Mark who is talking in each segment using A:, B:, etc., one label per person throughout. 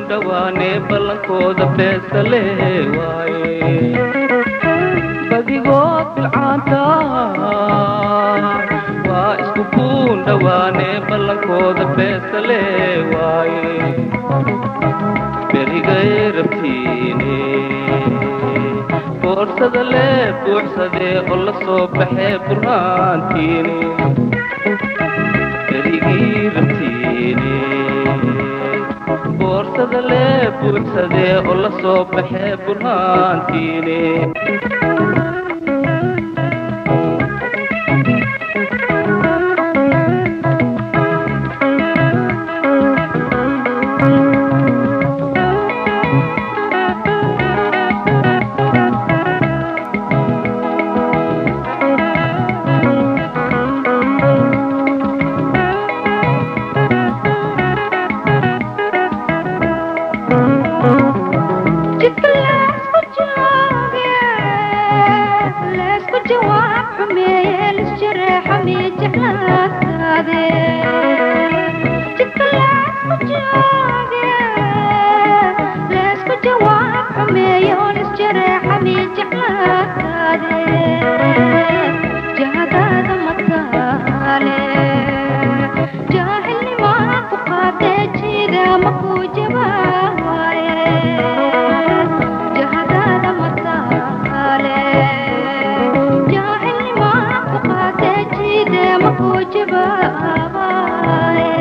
A: dhawaane ballankooda beesale waaye badigood bilcaanta waa isku kuun dhawaane ballankooda beesale waaye berigay rabtiine boorsada lee buuxsadee oo la soo baxee burhaantiine berigii rabtiine boorsada lee buuxsadee oo la soo baxee burhaantiine
B: jidka laysku jooge laysku jawaab xumeeye lisjareexamiyo jeclaataade jidka laysku jooge laysku jawaab xumeeye oo lisjareexamiyo jeclaataade jahadaada mataale jaahilnimaa ku qaadee jiida makuu jabaaye jahadaada mataale jaahilnimaa ku qaadee jiide makuu jabaaye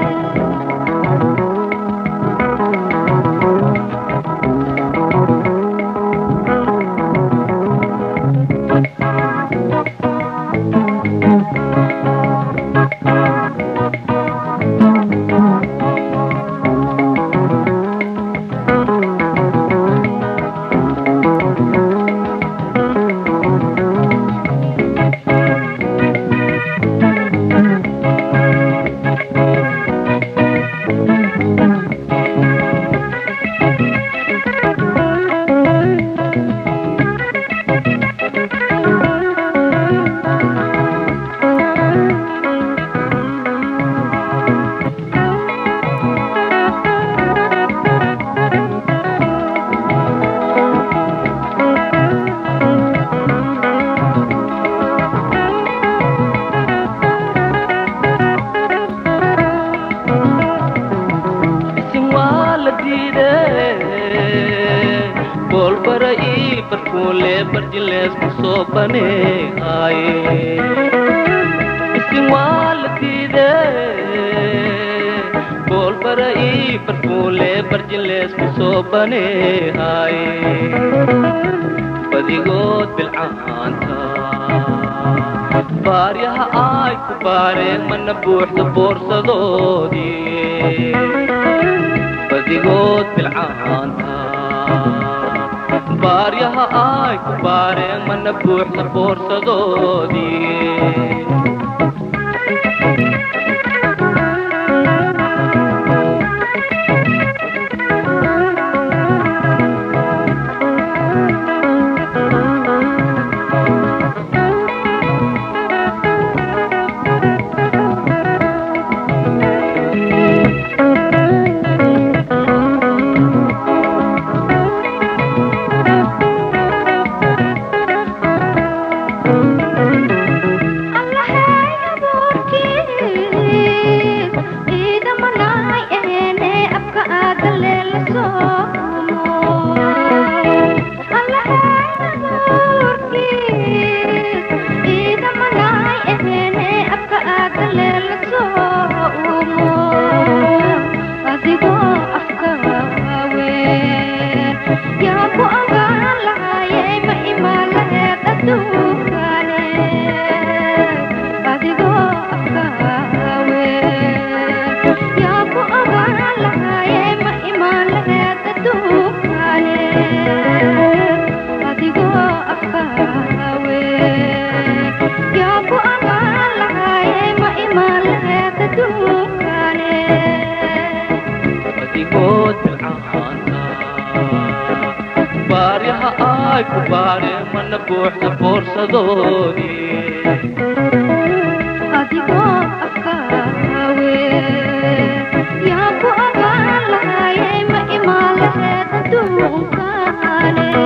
A: isin waa la diidee boolbara ii barkuunlee barjileesku soo baneehaaye isin waa la diidee boolbara ii barkuunlee barjileesku soo baneehaaye badigood bilcaanta baaryaha ay ku baareen mana buuxda boorsadoodii badigood bilcaanta baaryaha ay ku baareen mana buuxda boorsadoodii
B: yaa ku ogaan lahayey ma imaan laheed adduunkane adigoo afkaawe yaa ku ogaan lahayey ma imaan laheed adduunkane adigoo afkaawe yaa ku ogaan lahayey ma imaan laheed adduunkane
A: badigood bilcaanta baaryaha ay ku baareen mana buuxda boorsadoodii
B: adigoo afkaawe yaa ku ogaan lahayey ma adduunkaane